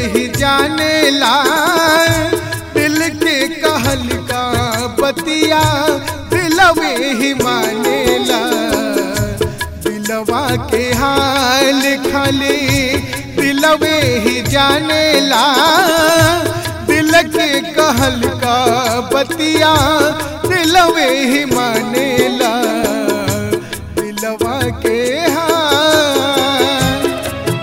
ही जाने ला दिल के कहल का बतिया दिलवे ही माने ला दिलवा के हाल खाली दिलवे ही जाने ला दिल के कहल का बतिया दिलवे ही माने ला दिलवा के हाल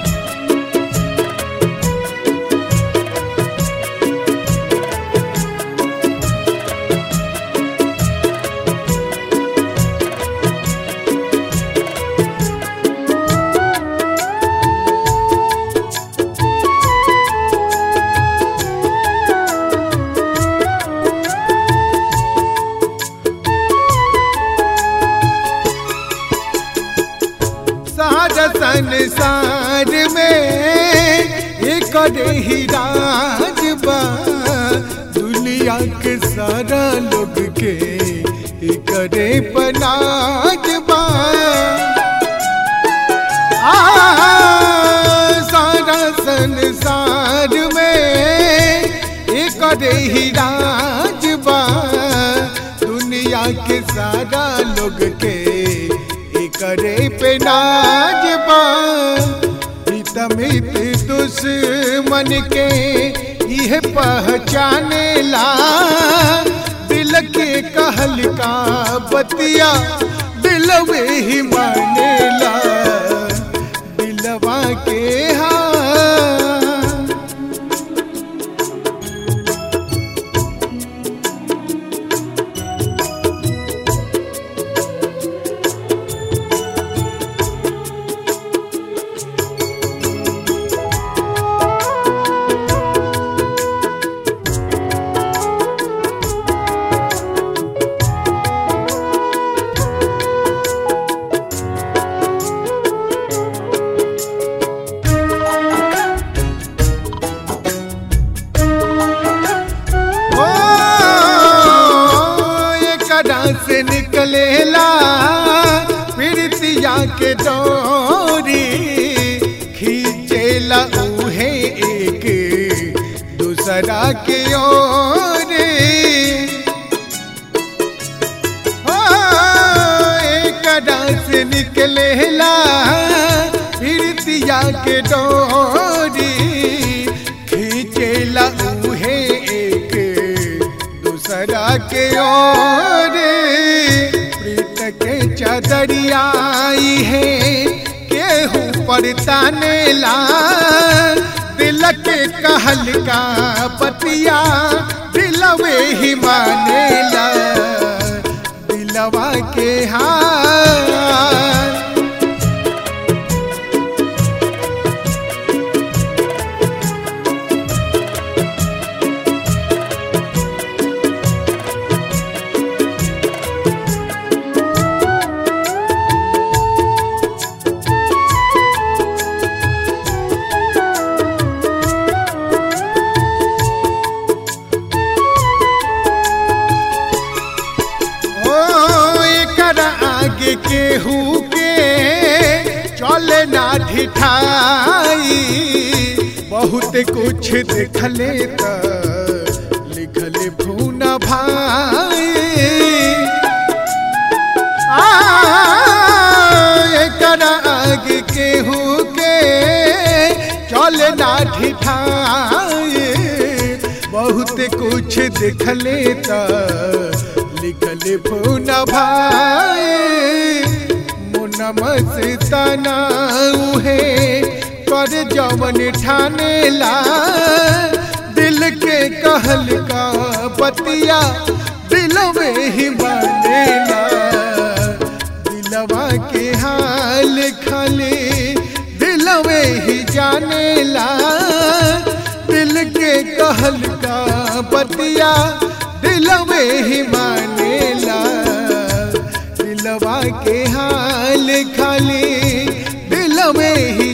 सारा संसार में एक ही राज बा दुनिया के सारा लोग के करे पनाज बा आ, सारा संसार में एक ही राज बा दुनिया के सारा लोग के करे पे नाज बा हितमित दुश्मन के यह पहचाने ला दिल के कहल का बतिया दिलवे ही माने ला दिलवा के हाँ ओ, एकरा से निकलेला प्रीतिया के डोरी खींचेला उहे एक दूसरा के ओर ओ, एकरा से निकलेला प्रीतिया के डोरी खींचेला उहे एक दूसरा के ओर प्रीत के चदरियाई है केहू पर तानेला दिल के कहल का पतिया दिलवे ही मानेला दिलवा के हाल ओ एकर आगे केहू के चले ना ढिठाई बहुत कुछ देखले त लिखले फून भाई आ, एकर आगे केहू के चले ना ढिठाई बहुत कुछ देखले त लिखले फोन भाई मुन मस्ताना उहे कर जवन ठानेला दिल के कहल का बतिया दिल में ही मानेला दिलवा के हाल खाली दिल में ही जानेला दिल के कहल का बतिया दिल में ही मानेला दिलवा के हाल खाली दिल में ही